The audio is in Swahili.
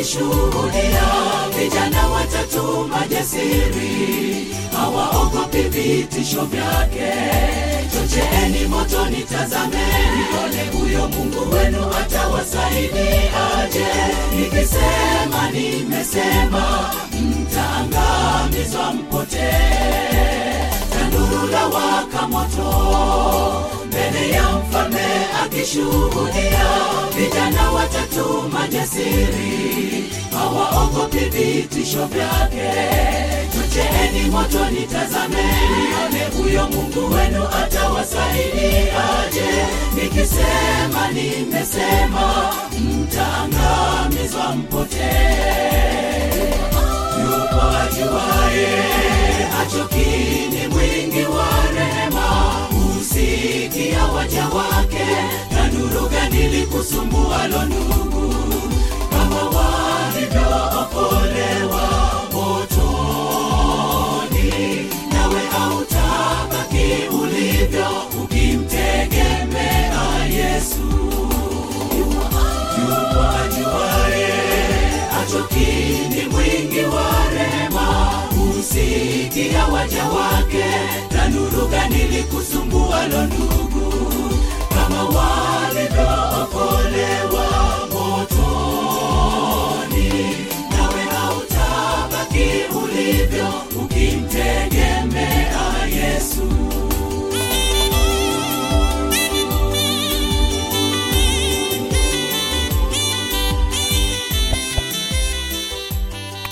akishuhudia vijana watatu majasiri hawaogopi vitisho vyake chocheeni moto nitazameni ole huyo mungu wenu atawasaidiaje nikisema nimesema mtaangamizwa mpotee tanuru la waka moto mbele ya mfalme akishuhudia vijana watatu majasiri hawaogopi vitisho vyake chocheeni moto nitazameni one huyo mungu wenu atawasaidiaje nikisema nimesema mtaangamizwa mpotee yupo ajuaye hachokini mwingi wa rehema husikia waja wake na nuru gani likusumbualo ndugu kama walivyookolewa motoni nawe autabaki ulivyo ukimtegemea yesu yupo ajuaye achokini mwingi wa rehema husikia waja wake tanuru gani likusumbualo ndugu kama walivyookolewa